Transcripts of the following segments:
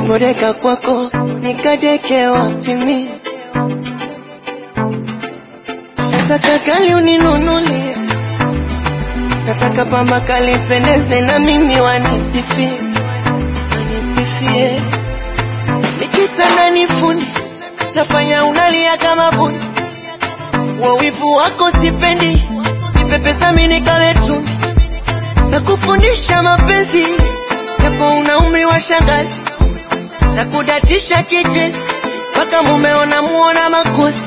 nisipodeka kwako nikadeke wapi mimi? Nataka kali uninunulie, nataka pamba kali pendeze na mimi wanisifie, wanisifie. Nikitanda nifuni, nafanya unalia kama buni, wa wivu wako sipendi, nipepesa mimi nikale tuni, na kufundisha mapenzi japo una umri wa shangazi, na kudatisha kichezi mpaka mumeona muona makosi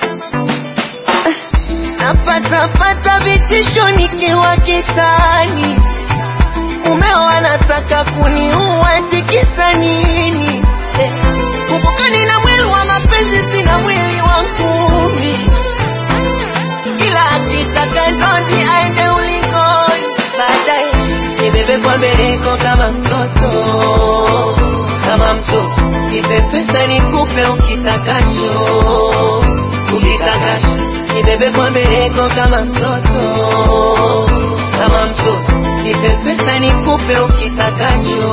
napata pata vitisho nikiwa kitani, mumeo anataka kuniua, eti kisa nini? Eh, kumbuka nina mwili wa mapenzi, sina mwili wa ngumi, ila akitaka ndondi aende ulingoni, baadaye nibebe kwa mbeleko kama mtoto, kama mtoto, nipe pesa nikupe ukitakacho, ukitakacho nibebe kwa mbeleko kama mtoto, kama mtoto, nipe pesa nikupe ukitakacho.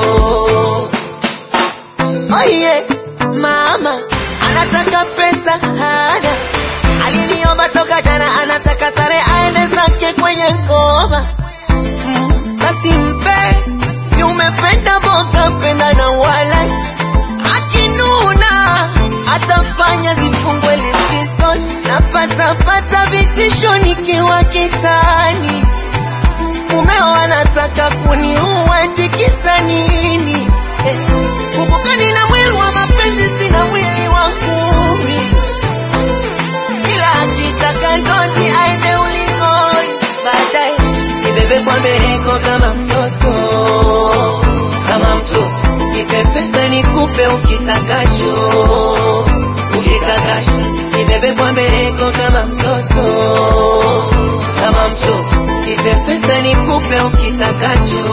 Oh yeah, mama anataka pesa hana, aliniomba toka jana, anataka sare aende zake kwenye ngoma. Mm, basi mpe, si umependa boga, penda na wala akinuna atafanya zifungwe likizo, napata pata vitisho nikiwa kitani, mumeo anataka kuniua, eti kisa nini? Eh, kumbuka nina mwili wa mapenzi, sina mwili wa ngumi, ila akitaka ndondi aende ulingoni, baadaye nibebe kwa mbeleko kama mtoto, kama mtoto, nipe pesa nikupe ukitakacho, ukitakacho, nibebe kwa mbeleko kama mtoto, kama mtoto, nipe pesa nikupe ukitakacho.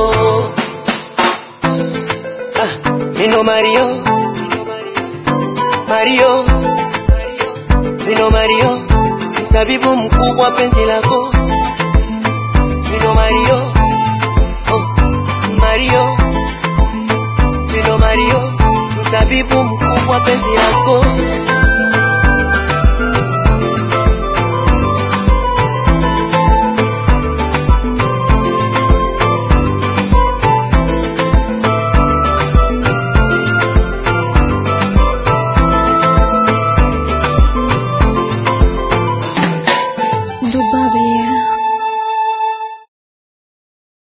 Ah, Nino Mario, Mario, Nino Mario, mtabibu mkubwa penzi lako. Nino Mario, oh, Mario, Nino Mario, mtabibu mkubwa penzi lako.